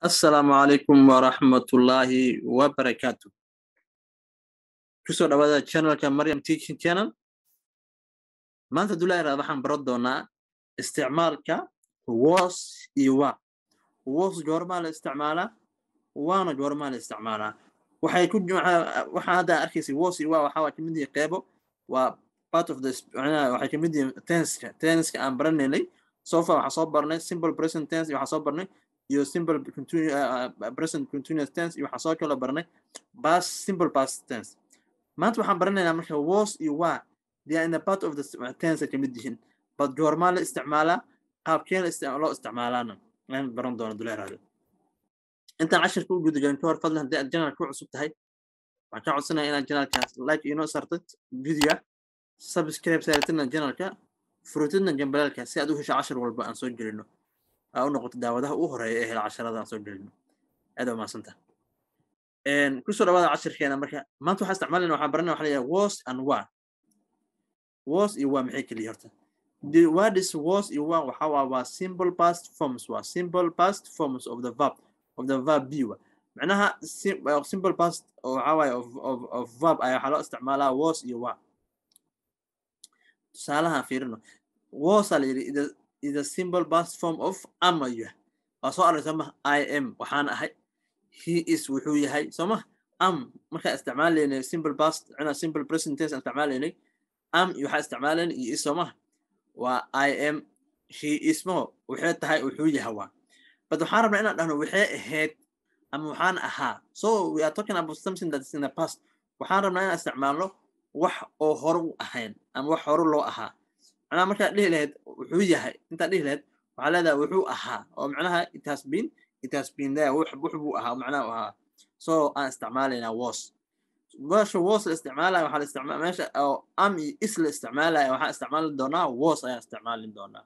asalaamu calaykum waraxmatullaahi wabarakaatu kusoo dhawaada channelka mariam teaching channel maanta dulaa iraad waxaan baran doonaa isticmaalka was iyo wa was goormaa la isticmaalaa waana goormaa la isticmaalaa waxay ku waxaa hadda arkaysa was iyo wa waxaa waa kamid yihi qeybo waa part of the waxay kamid yihiin tenska tenska aan baranaynay so far waxaa soo barnay simple present tense iyo waxaa soo barnay iyo simple present continuous tense iyo waxaa soo kala barnay past simple past tense maanta waxaan baranaynaa marka was iyo wa they are in the part of the tense ay kamid yihiin but goormaa la isticmaalaa qaabkeen loo isticmaalaana aan baran doono duleeraada intaan cashirka u gudagelin ka hor fadlan haddii aad janalka ku cusub tahay waxaan ka codsanaya inaad janalkaas like inoo sartid videoga subscribe saaratidna janalka furutidna jambalaalka si aad u hesho cashir walba aan soo gelino aa u noqoto daawadaha u horeeya ee hela casharada aan soo gelino aad waa mahadsanta kusoo dhawaada cashirkeena marka maanta waxaa isticmaalayna waxaan baranaya waxa leeyahay was and wa was iyo wa maxay keliya horta the word is was iyo wa waxa waa waa simple past forms waa simple past forms of the verb of the verb be wa macnaha simple past waxa waaye of of of verb ayaa waxaa loo isticmaalaa was iyo wa tusaalaha fiirino was aa la yidhi is a simple past form of ama you waa soo array sooma i am waxaan ahay he is wuxuu yahay sooma am markaan isticmaalaynay simple past cina simple present tense isticmaalaynay am iyo waxaa isticmaalaynay iyo is sooma waa i am he is mo waxay tahay wuxuu yahay waa but waxaan rabnaa inaan dhahno waxay ahayd ama waxaan ahaa so we are talking about something that is in the past waxaan rabnaa inaan isticmaalno wax oo hore u ahayn ama wax hore loo ahaa macnaha markaad dhihi lahayd wuxuu yahay intaad dhihi lahayd waxaa leedahay wuxuu ahaa oo macnaha it has been it has been there wux buu ahaa macnaha u ahaa so aan isticmaalaynaa was meesha was la isticmaalaya waxaa la isticmaala meesha oo am iyo is la isticmaalaya waxaan isticmaali doonaa was ayaan isticmaali doonaa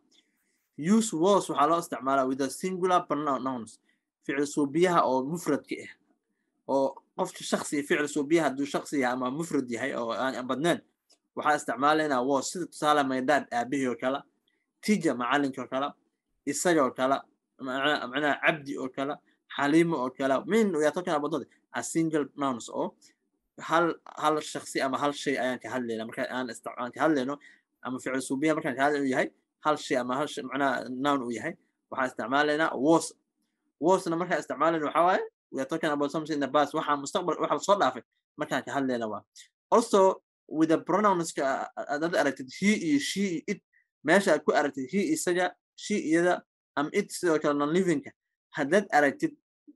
use was waxaa loo isticmaalaa with a singular pronouns ficil suubiyaha oo mufradka ah oo qofka shaksi ficil suubiyaha hadduu shaksi yahay ama mufrad yahay oo aan badnayn waxaa isticmaalaynaa was sida tusaale maydhaad aabihii oo kale tija macalinka oo kale isaga oo kale macnaha cabdi oo kale xaliimo oo kale min we are talking about a single nouns oo hal hal shaksi ama hal shay ayaan ka hadlayna marka aan aan ka hadlayno ama ficil suubiyaha markaan ka hadlayno yahay hal shay ama hal shay macnaha noun uu yahay waxaan isticmaalaynaa was wasna markaan isticmaalayno waxaa waaye we are talking about something in the past waxaa mustaqbal waxa soo dhaafay markaan ka hadlayna waa also with the pronounska aad aragtid he iyo she iyo it meesha aad ku aragtid he isaga she iyada ama it sidoo kale non livingka haddaad aragtid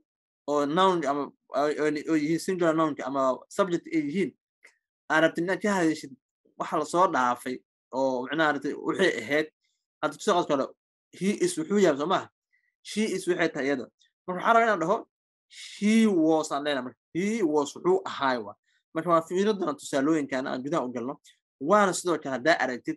oo nounka ama oo yihiin singular nounka ama subject ay yihiin aad rabtid inaad ka hadashid waxa lasoo dhaafay oo macnaha aragtid waxay ahayd hadda tusaqad kale he is wuxuu yahay soo maha she is waxay tahay iyada marka waxaa rabaa inaan dhaho he was aan leenahay marka he was wuxuu ahaay waa marka waa fiiro doona tusaalooyinkan aan gudaha u galno waana sidoo kale haddaa aragtid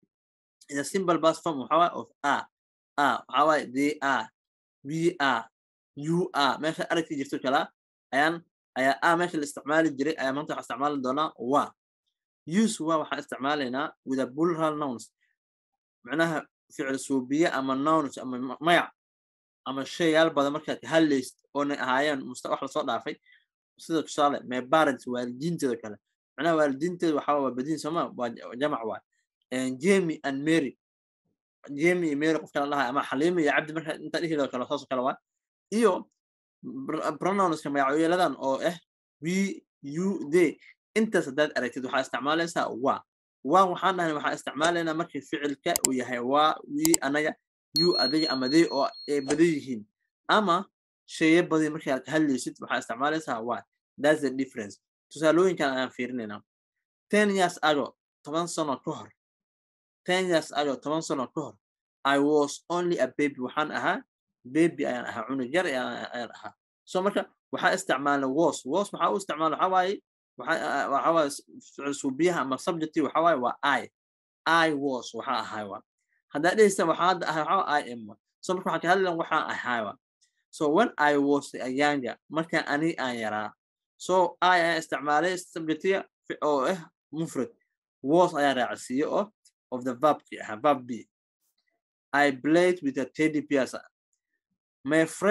the simple past form waxaa waaye of a a waxaa waaye they are we are you are meesha aragti jirto kala ayaan ayaa a meesha la isticmaali jiray ayaa maanta waxaa isticmaali doonaa wa use wa waxaan isticmaalaynaa with a plural nouns macnaha ficil suubiye ama nouns ama magac ama shayaal badan markaad ka hadlaysid oonay ahaayeen musta wax lasoo dhaafay sida tusaale my parents waalidiinteeda kale macnaha waalidiinteeda waxaa waa badin sooma waa jamac waa jamie and mary jamie iyo mary qof kala dhahay ama xaliimo iyo cabdi marka inta dhihidoo kale saasoo kale waa iyo pronounska magacyeeladan oo ah we you they intaas haddaad aragtid waxaa isticmaalaysaa wa wa waxaan dhahay waxaa isticmaalaynaa markii ficilka uu yahay waa we anaga you adiga ama they oo ay badan yihiin ama sheye badan markii aad ka hadlaysid waxaa isticmaalaysaa wa that's the difference tusaalooyinkan ayaan fiirinaynaa ten years ago toban sano ka hor ten years ago toban sano ka hor i was only a baby waxaan ahaa baby ayaan ahaa cunug yar ayaan ahaa so marka waxaa isticmaalna was was waxaa u isticmaala waxaa waaye waxaa waaye ficil suubiyaha ama subjecti waxaa waaye waa i i was waxaa ahay waa haddaa dhehaysa waxaa hadda ahay waxaa i am so marka waxaan ka hadlayna waxaan ahay waa so when i was a younger markaan ani aan yaraa so i ayaan isticmaalay subjectiga oo ah mufrad was ayaa raacsiiye oo of the verbki ahaa verb b I played with a teddy bears. My friend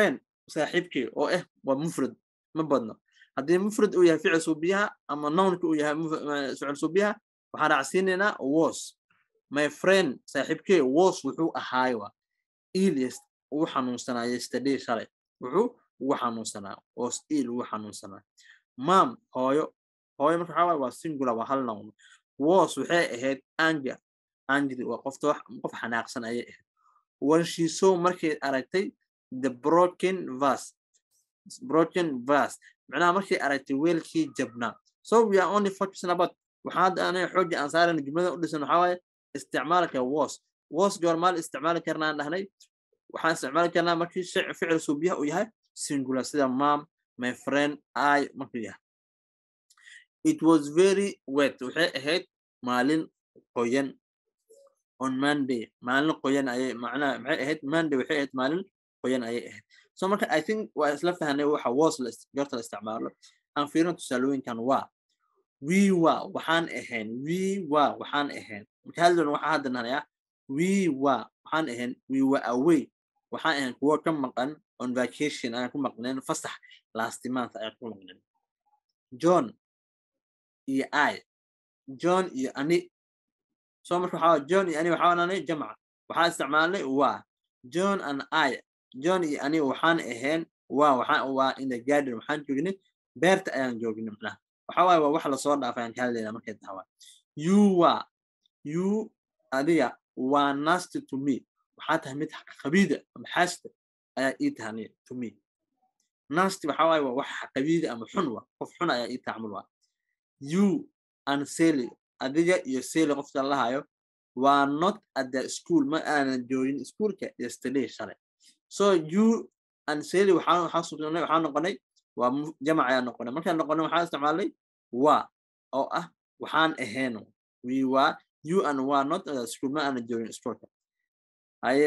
saaxiibkii oo ah waa mufrad ma badno haddii mufrad uu yahay ficil suubiyaha ama nownka uu yahay ficil suubiyaha waxaan raacsiinaynaa was my friend saaxiibkee was wuxuu ahaay waa ilyas uu xanuunsanaa yesterday shalay wuxuu ugu xanuunsanaa was il ugu xanuunsanaa mam hooyo hooyo marka waxaa waaye waa singular waa hal nown was waxay ahayd anger angry waa qofta qof xanaaqsan ayay ahayd when she saw markay aragtay the broken verse broken verse macnaha markay aragtay weelkii jabnaa so we are only focusing about waxaa hadda anay xoogga aan saarayna jumlada u dhisan waxaa waaye isticmaalka was was goormaal isticmaali karnaan dhahnay waxaan isticmaali karnaa markii ficil suubiyaha uu yahay singular sida mom my friend i markuu yahay it was very wet waxay ahayd maalin qoyan on monday maalin qoyan ayay macnaha maxay ahayd monday waxay ahayd maalin qoyan ayay ahayd so marka i think waa isla fahnay waxa was la goorta la isticmaalo aan fiirin tusaalooyinkan waa we waa waxaan ahayn we waa waxaan ahayn marka hadlan waxaa hadda nanayaa we waa waxaan ahayn we were away waxaan ahayn kuwo ka maqan on vacation ayaan ku maqneen fasax last month ayaan ku maqneen john iyo i john iyo ani so marka waxaa john iyo ani waxaa nanay jamca waxaa isticmaalnay waa john and i john iyo ani waxaan ahayn waa waxaan waa in the garden waxaan joognay beerta ayaan joognay macnaha waxa waaye waa wax lasoo dhaafay aan ka hadlaynaa markay tahay you waa you adiga waa nasty to me waxaa tahay mid qabiida ama xaasida ayaa ii tahay to me nasty waxa waaye waa wax qabiida ama xun wa qof xun ayaa ii tacmul waa you and sally adiga iyo sally qofka lahayo waa not at the school ma aanan joogin iskuolka yesterday shalay so you and sally waxaa waxaa sugnay waxaa noqonay waa jamac ayaa noqonay markaan noqonay waxaa isticmaalnay waa oo ah waxaan ahayn we waa you and waa not at the school ma aanan joogin iskuolka haye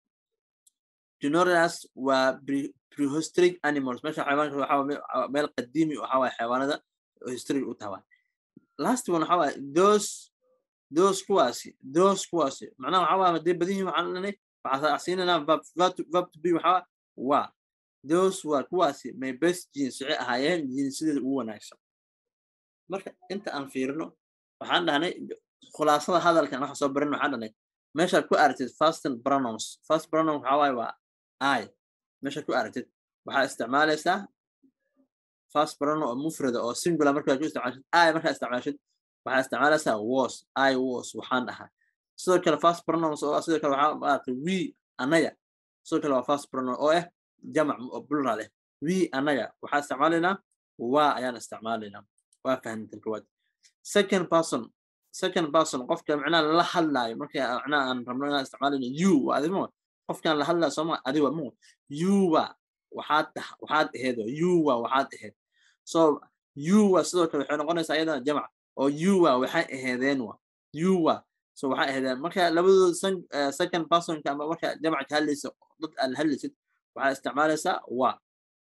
dinoras waa prehistoric animals meesha xayawaanka waxaa meel qadiimi waxaa waaye xayawaanada historic u tahay last one waxaa waaye those those kuwaasi those kuwaasi macnaha waxaa waaye hadee badihiin waxaan lanay waxaa siinanaa verb to be waxaa waa those waa kuwaasi my best jeans waxay ahaayeen jinsideeda ugu wanaagsan marka inta aan fiirino waxaan dhahnay khulaasada hadalkan waxa soo barin waxaan dhahnay meeshaad ku aragtid fastin pronouns fast pronoun waxaa waaye waa i meeshaad ku aragtid waxaa isticmaalaysaa fast pronoun oo mufrada oo singular markaad ku isticmaashid i markaa isticmaashid waxaa isticmaalaysaa was i was waxaan dhahaa sidoo kale fast pronouns oo sidoo kale waxaa maaragtay we anaga sidoo kale waa fast pronoun oo ah jamac oo plural eh we anaga waxaa isticmaalaynaa waa ayaan isticmaalaynaa waa fahamtan kowaad second person second person qofka macnaha la hadlaayo marka macnaha aan rabno inaan isticmaalayno you waa adimo qofkaan la hadlaayo sooma adiga mo you waa waxaad waxaad aheed you waa waxaad aheed so you waa sidoo kale waxay noqonaysaa iyadana jamac oo you waa waxay aheedeen wa you waa so waxay aheedeen marka labadooda second personka ama marka jamac ka hadlaysa dad aad la hadlaysid waxaa isticmaalaysaa waa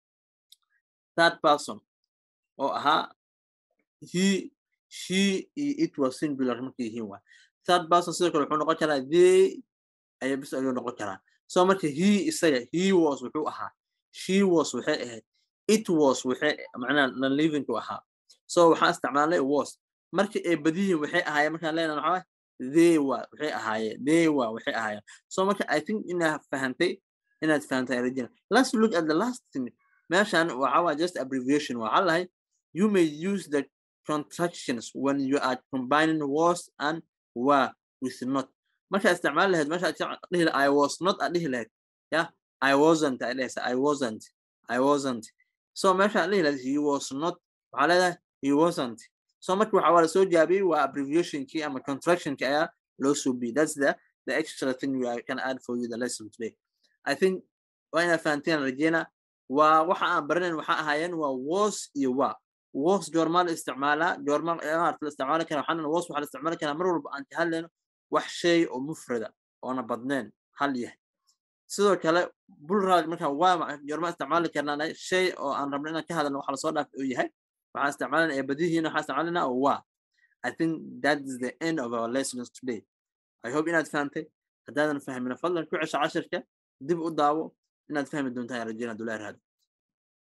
third person oo ahaa he she iyo it was singular markay yihiin waa third person sidoo kale wuxuu noqon karaa they ayaa bis ayuu noqon karaa so marka he isaga he was wuxuu ahaa she was waxay ahayd it was waxay macnaha non livingku ahaa so waxaan isticmaalnay was markii ay badiyiin waxay ahaayeen markaan leenahay waxaa they waa waxay ahaayeen they waa waxay ahaayeen so marka i think inaad fahantay inaad fahantay rajina let's look at the last thing meeshan waxa waa just abbreviation waxaa lahay you may use the contractions when you are combining was and were with not markaa isticmaali lahayd meesha dhihi i was not aad dhihi lahayd yeah i wasn't aad dhehaysa i wasn't i wasn't so meesha dhihi lahayd he was not waxaa leedahay he wasn't so marka waxa waa lasoo jaabiyey waa abbreviationkii ama contractionkii ayaa loo suubiyey that's the the extra thing we are can add for you the lesson today i think waa inaad fahanteen rajeyna waa waxa aan baranayn waxa ahaayeen waa was iyo waa was goormaa la isticmaalaa goormaa maarata la isticmaali karaa waxaan was waxaa la isticmaali karaa mar walba aan ka hadlayno wax shay oo mufrada oona badnayn hal yahay sidoo kale bulraad markaa waa goormaa isticmaali karnaa shay oo aan rabno inaan ka hadalno waxa lasoo dhaaf oo yahay waxaan isticmaalana ee badihiina waxaan isticmaalanaa oo waa I think that is the end of our lessons today. I hope inaad fahantay haddaadan fahmin fadlan ku cesho cashirka dib u daawo inaad fahmi doontaa rajeyna dulaa raad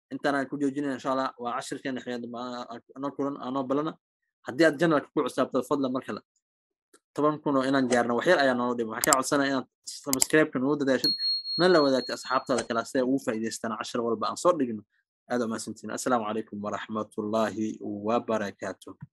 intaan ku joojinaya insha allah waa cashirkeena anoo kulan anoo balana haddii aad janalka ku cusaabto fadlan mar kale toban kun oo inaan gaarno waxyar ayaa noola dhima waxaan kaa codsanaya inaad subscribe-ka nagu dadaashid na la wadaagta asxaabtaada kale si ay ugu faa'iidaystaan cashir walba aan soo dhigno aad umahadsantiin assalaamu calaykum waraxmatullaahi wabarakaatuh